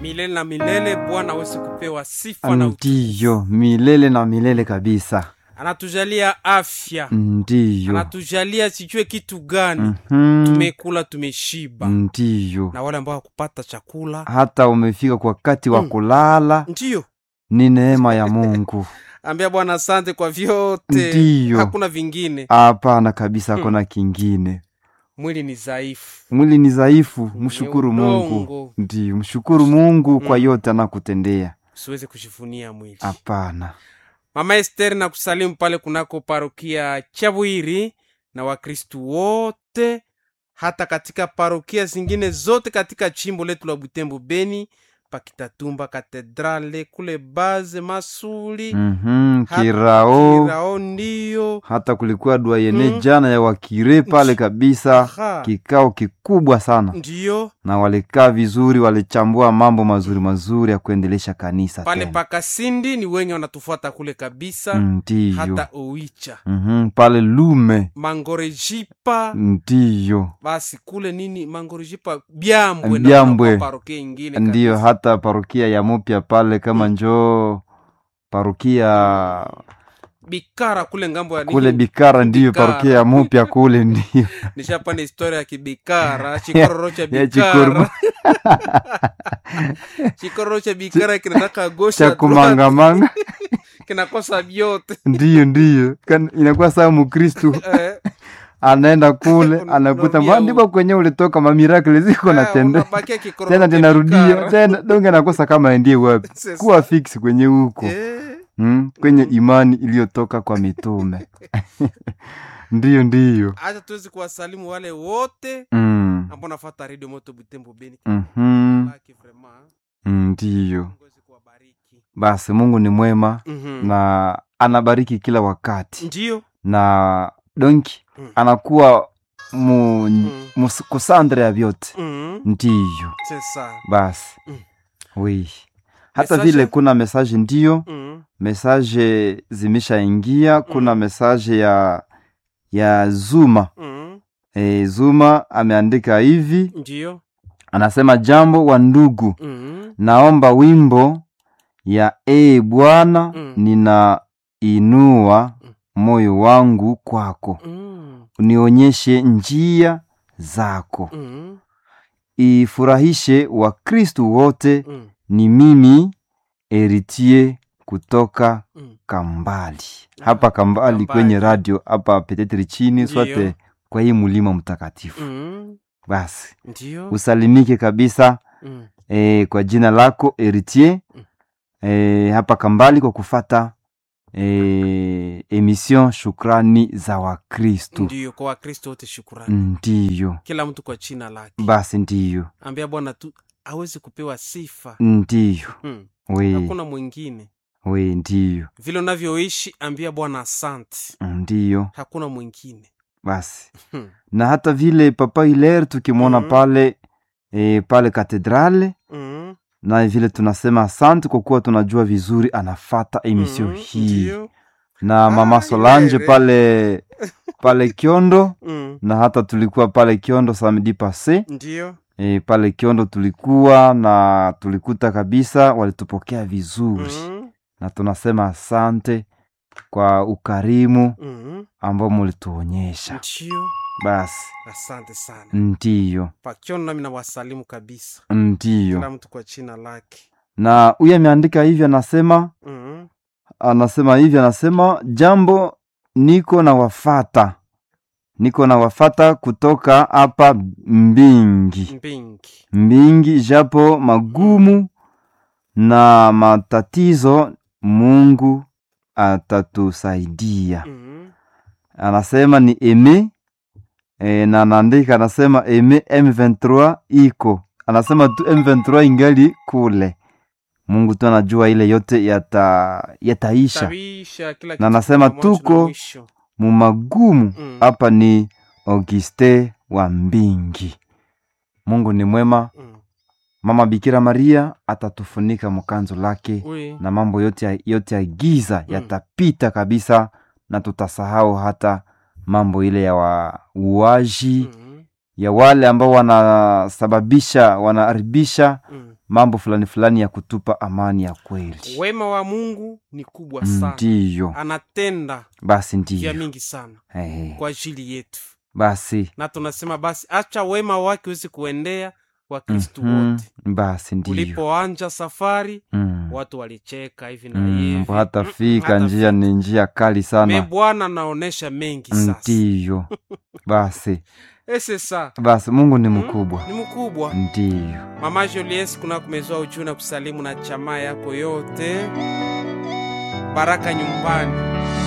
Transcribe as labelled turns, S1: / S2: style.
S1: milele na milele. Bwana aweze kupewa sifa na utukufu.
S2: ndiyo milele na milele kabisa
S1: Anatujalia afya,
S2: ndiyo
S1: anatujalia sijue kitu gani.
S2: Mhm.
S1: Tumekula, tumeshiba,
S2: ndiyo
S1: na wale ambao hakupata chakula
S2: hata umefika kwa wakati wa
S1: Mm.
S2: kulala
S1: ndiyo
S2: ni neema ya mungu
S1: ambia Bwana asante kwa vyote,
S2: Ndiyo.
S1: hakuna vingine.
S2: hapana kabisa hakuna kingine
S1: Mwili ni dhaifu,
S2: mwili ni dhaifu mshukuru mungu
S1: udongo.
S2: ndiyo mshukuru mungu kwa
S1: Mm.
S2: yote anakutendea
S1: usiweze kujivunia mwili.
S2: hapana
S1: Mama Esther na kusalimu pale kunako parokia Chabwiri na Wakristu wote hata katika parokia zingine zote katika chimbo letu la Butembo Beni, pakitatumba katedrale kule baze Masuli
S2: Mhm,
S1: hata
S2: kirao
S1: Kirao ndiyo
S2: hata kulikuwa dua yene
S1: Mm.
S2: jana ya wakire pale kabisa
S1: Aha.
S2: kikao kikubwa sana
S1: ndiyo
S2: na walikaa vizuri walichambua mambo mazuri mazuri ya kuendelesha kanisa
S1: pale
S2: tena.
S1: pakasindi ni wenye wanatufuata kule kabisa
S2: ndiyo
S1: hata Oicha
S2: Mhm, pale lume
S1: Mangorejipa
S2: ndiyo
S1: basi kule nini Mangorejipa Byambwe na
S2: Byambwe.
S1: kunakuwa parokia ingine
S2: ndiyo
S1: kabisa.
S2: hata parokia ya mupya pale kama njoo parokia
S1: bikara kule ngambo ya
S2: kule
S1: nini?
S2: bikara ndiyo
S1: Bikara.
S2: parokia ya mupya kule ndiyo
S1: nishapana historia ya kibikara chikororo cha
S2: ya
S1: bikara chikororo cha bikara kinataka gosha
S2: cha kumangamanga
S1: kinakosa vyote
S2: ndiyo ndiyo Kan- inakuwa saa mukristu
S1: Eh,
S2: anaenda kule
S1: Una-
S2: anakuta
S1: unarudia
S2: "Mbona ndipo kwenye ulitoka mamirakle ziko
S1: eh,
S2: natende
S1: unabakia kikororo
S2: tena
S1: cha
S2: tinarudia
S1: bikara.
S2: tena donge nakosa kama endie wapi
S1: Sasa.
S2: kuwa fix kwenye huko
S1: Eh,
S2: mm, kwenye imani iliyotoka kwa mitume ndiyo ndiyo
S1: acha tuwezi kuwasalimu wale wote
S2: mm.
S1: ambao nafata redio moto butembo beni
S2: mhm,
S1: Laki vraiment.
S2: mm, ndiyo
S1: Mungu aweze kuwabariki.
S2: basi mungu ni mwema
S1: Mhm.
S2: na anabariki kila wakati
S1: ndiyo
S2: na donki
S1: Mm.
S2: anakuwa mu, mus- kusandre ya vyote
S1: Mhm.
S2: ndiyo
S1: sesa
S2: basi
S1: Mm.
S2: wi hata
S1: Message?
S2: vile kuna mesaje ndiyo
S1: Mhm.
S2: mesaje zimeshaingia kuna
S1: Mm.
S2: mesaje ya ya zuma
S1: Mhm.
S2: e, zuma ameandika hivi
S1: ndiyo
S2: anasema jambo wa ndugu
S1: Mhm.
S2: naomba wimbo ya ee bwana
S1: Mm.
S2: ninainua
S1: Mm.
S2: moyo wangu kwako
S1: Mhm.
S2: unionyeshe njia zako
S1: Mhm.
S2: ifurahishe wakristu wote
S1: Mhm.
S2: ni mimi eritie kutoka
S1: Mhm.
S2: kambali
S1: Ah,
S2: hapa kambali,
S1: Kambali.
S2: kwenye radio hapa petetri chini
S1: Ndiyo.
S2: swate kwa hii mulima mtakatifu
S1: Mhm.
S2: basi
S1: ndiyo
S2: usalimike kabisa
S1: Mhm.
S2: e, kwa jina lako eritier
S1: Mm.
S2: e, hapa kambali kwa kufata e, emission shukrani za wakristu
S1: ndiyo kwa wakristo wote shukurani
S2: ndiyo
S1: kila mtu kwa china lake
S2: basi ndiyo
S1: ambia bwana tu awezi kupewa sifa
S2: ndiyo
S1: hmm.
S2: we
S1: hakuna mwingine
S2: we ndiyo
S1: vile unavyoishi ambia bwana asante
S2: ndiyo
S1: hakuna mwingine
S2: basi
S1: hmm.
S2: na hata vile papa hiler tukimwona
S1: Mhm.
S2: pale e, pale katedrale
S1: Mhm.
S2: na vile tunasema asante kwa kuwa tunajua vizuri anafata emission
S1: Mhm.
S2: hii
S1: Ndiyo.
S2: na mama
S1: Ah,
S2: Solange
S1: Hilaire.
S2: pale pale Kiondo
S1: Mhm.
S2: na hata tulikuwa pale Kiondo samedi passe
S1: ndiyo
S2: e, pale Kiondo tulikuwa na tulikuta kabisa walitupokea vizuri
S1: Mhm.
S2: na tunasema asante kwa ukarimu
S1: Mhm.
S2: ambao mulituonyesha
S1: ndiyo
S2: basi
S1: asante sana
S2: ndiyo
S1: pakiona nami na wasalimu kabisa
S2: ndiyo
S1: kila mtu kwa china lake
S2: na huyu ameandika hivi anasema
S1: Mhm.
S2: anasema hivi anasema jambo niko na wafata niko na wafata kutoka hapa mbingi
S1: mbingi
S2: mbingi japo magumu na matatizo mungu atatusaidia
S1: Mhm.
S2: anasema ni eme e, na anaandika anasema eme m23 iko anasema tu m23 ingali kule mungu tu anajua ile yote yata yataisha
S1: Tabisha, kila
S2: na
S1: kitu
S2: anasema
S1: kuna mwanzo na
S2: tuko
S1: mwisho.
S2: mumagumu
S1: Mm.
S2: hapa ni auguste wa mbingi mungu ni mwema
S1: Mm.
S2: mama bikira maria atatufunika mkanzo lake
S1: Oui.
S2: na mambo yote ya, yote ya giza
S1: Mm.
S2: yatapita kabisa na tutasahau hata mambo ile ya wauaji
S1: Mhm.
S2: ya wale ambao wanasababisha wanaharibisha
S1: Mm.
S2: mambo fulani fulani ya kutupa amani ya kweli
S1: wema wa mungu ni kubwa sana
S2: ndiyo
S1: anatenda
S2: basi
S1: vya
S2: ndiyo
S1: mingi sana
S2: Eh,
S1: kwa ajili yetu
S2: basi
S1: na tunasema basi acha wema wake uweze kuendea wakristu
S2: mhm,
S1: wote
S2: basi ndiyo
S1: ulipoanja safari
S2: Mm,
S1: watu walicheka hivi na
S2: mm,
S1: hivi
S2: hata
S1: Mm,
S2: fika
S1: hata
S2: njia ni njia kali
S1: me
S2: sana
S1: bwana naonesha mengi sasa
S2: ndiyo basi
S1: ese sa
S2: basi mungu ni
S1: Mm,
S2: mkubwa
S1: ni mkubwa
S2: ndiyo
S1: mama julies kuna kumezoa ujuu na kusalimu na chamaa yako yote baraka nyumbani